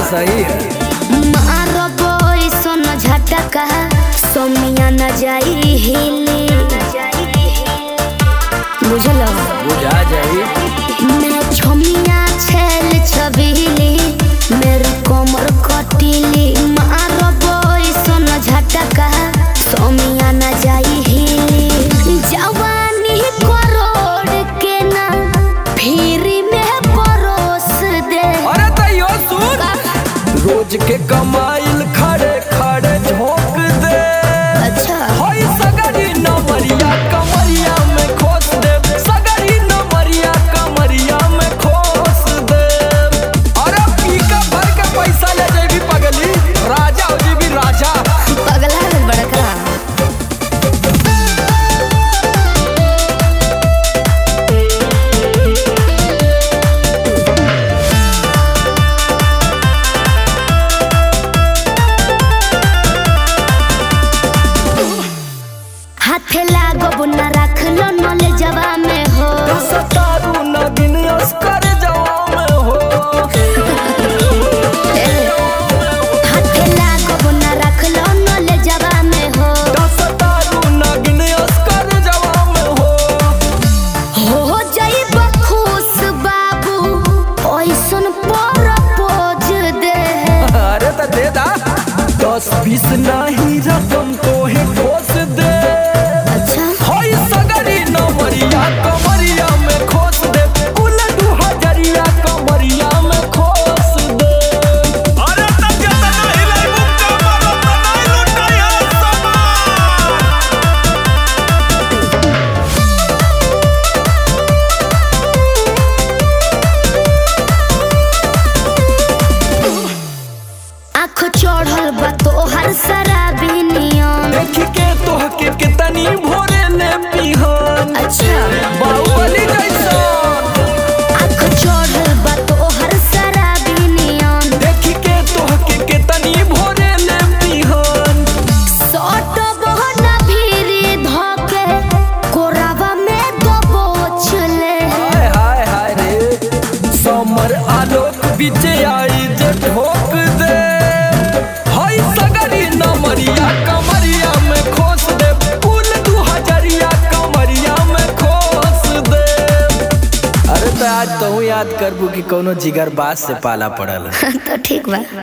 सही है मारबो ऐसन झटका सोमिया न जाई हिली बुझल बुझा जाई मैं छोमिया छेल छबीली मेरी कोमर कटीली मारबो ऐसन झटका सोमिया न जाई हिली जवानी करोड़ के ना फिरी में परोस दे अरे तैयो सुन रोज के कमाइल खड़े खड़े झोंक दे अच्छा होई सगरी नमरिया कमरिया में खोस दे सगरी नमरिया कमरिया में खोस दे अरे पीका भर के पैसा ले जेबी पगली राजा हो जेबी राजा पगला है बड़का हाथे लागो न रख लो नले जवा में हो सतारू नगिन अस्कर जवा में हो हाथे लागो न रख लो नले जवा में हो सतारू नगिन अस्कर जवा में हो हो जाई बखुश बाबू ओइसन पर पोज दे अरे तो दे दा दस बीस नहीं रकम तो है ठोस दे अच्छा होई सगरी नमरिया कमरिया में खोस दे कुल दू हजरिया कमरिया में खोस दे अरे तब ज्यादा नहीं लाई मुक्का मारो तो नहीं लुटाई हम सामान आँख चढ़ल बा तोहर शराबी नियम देख के तोह के कितनी भोरे ने पिहन अच्छा बाहुबली जैसा आँख चढ़ल बा तोहर शराबी नियम देख के तोह के कितनी भोरे ने पिहन सट बहना भीरी धके कोरावा में दबोच ले हाय हाय हाय रे समर आलोक बीच आई जे ठोक दे हाय सगरी नमरिया कमरिया में खोस दे फूल दू हजरिया कमरिया में खोस दे अरे तो आज तू याद करबू कि कोनो जिगर बात से पाला पड़ल तो ठीक बा